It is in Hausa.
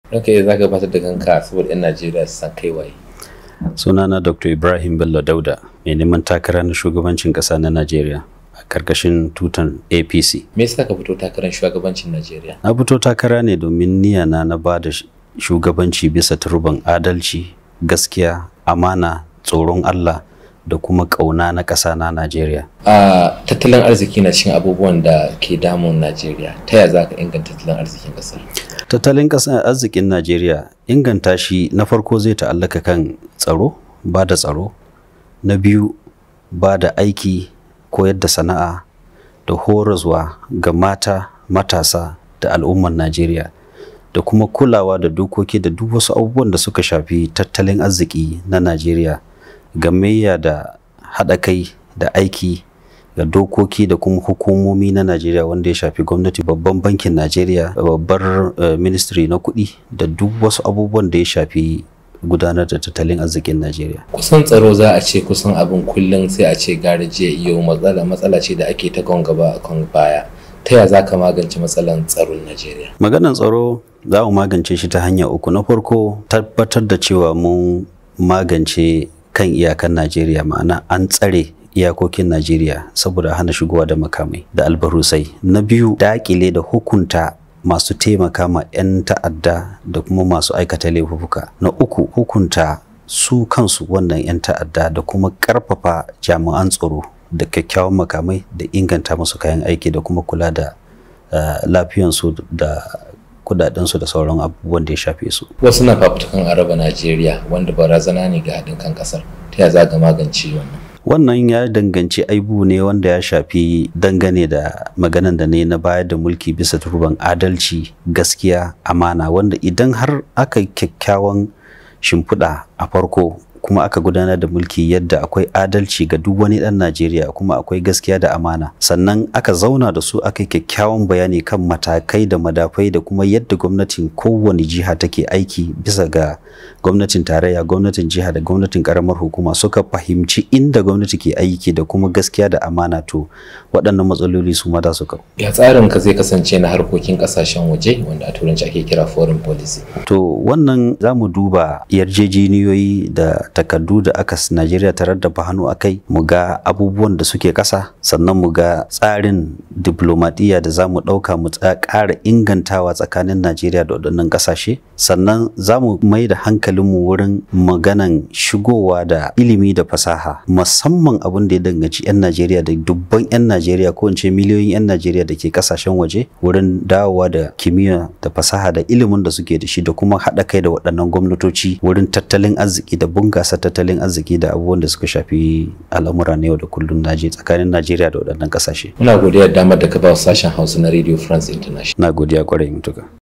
Ok, za ka gabatar da kanka saboda 'yan Najeriya su san kai waye. sunana dr ibrahim bello dauda mai neman takara na shugabancin ƙasa na najeriya a ƙarƙashin tutan apc Me yasa ka fito takarar shugabancin Najeriya? na fito takara ne domin niyana na ba da shugabanci bisa turban adalci gaskiya amana tsoron allah da kuma ƙauna na ƙasa na najeriya A tattalin arziki na cikin abubuwan da ke damun Najeriya. Ta yaya za ka inganta tattalin arzikin ƙasar? tattalin ƙasar arzikin najeriya inganta shi na farko zai ta'allaka kan tsaro ba da tsaro na biyu ba da aiki koyar da sana'a da horaswa ga mata matasa da al'ummar najeriya da kuma kulawa da dokoki da duk wasu abubuwan da suka shafi tattalin arziki na najeriya gamayya da haɗa kai da aiki ga dokoki da kuma hukumomi na Najeriya wanda ya shafi gwamnati babban bankin Najeriya babbar uh, ministry na kuɗi da duk wasu abubuwan da ya shafi gudanar da tattalin arzikin Najeriya. Kusan tsaro za a ce kusan abin kullum sai a ce gari jiya iyo matsala matsala ce da ake ta kan gaba a kan baya. Ta yaya za ka magance matsalan tsaron Najeriya? Maganar tsaro za mu magance shi ta hanya uku na farko tabbatar da cewa mun magance kan iyakan Najeriya ma'ana an tsare iyakokin Najeriya saboda hana shigowa da makamai da albarusai. Na biyu dakile da hukunta masu taimaka ma 'yan ta'adda da kuma masu aikata laifuka. Na uku hukunta su kansu wannan 'yan ta'adda da kuma karfafa jami'an tsaro da kyakkyawan makamai da inganta musu kayan aiki da kuma kula da uh, lafiyansu da kudadensu da sauran abubuwan da ya shafe su. Wasu na fafutukan araba Najeriya wanda barazana ne ga haɗin kan ƙasar. Ta yaya za ka magance wannan? wannan ya danganci aibu ne wanda ya shafi dangane da maganan da ne na bayar da mulki bisa turban adalci gaskiya amana wanda idan har aka yi kyakkyawan shimfiɗa a farko kuma aka gudanar da mulki yadda akwai adalci ga duk wani ɗan Najeriya kuma akwai gaskiya da amana sannan aka zauna da su aka yi kyakkyawan bayani kan matakai da madafai da kuma yadda gwamnatin kowane jiha take aiki bisa ga gwamnatin tarayya gwamnatin jiha da gwamnatin karamar hukuma suka fahimci inda gwamnati ke aiki da kuma gaskiya da amana to waɗannan matsaloli su ma za su kawo. Ya tsarin ka zai kasance na harkokin ƙasashen waje wanda a turanci ake kira foreign policy. To wannan za mu duba yarjejeniyoyi da takardu da aka Najeriya ta raddaba hannu a kai mu ga abubuwan da suke ƙasa sannan mu ga tsarin diplomadiyya da za mu ɗauka mu ƙara ingantawa tsakanin Najeriya da waɗannan ƙasashe sannan za mu mai da hankalinmu wurin maganan shigowa da ilimi da fasaha musamman abin da ya danganci 'yan Najeriya da dubban 'yan Najeriya ko in ce miliyoyin 'yan Najeriya da ke ƙasashen waje wurin dawowa da kimiyya da fasaha da ilimin da suke da shi da kuma haɗa kai da waɗannan gwamnatoci wurin tattalin arziki da bunƙasa tattalin arziki da abubuwan da suka shafi al'amura na yau da kullum naje tsakanin Najeriya da waɗannan ƙasashe. Muna godiya damar da ka ba sashen Hausa na Radio France International. Na godiya kwarai mutuka.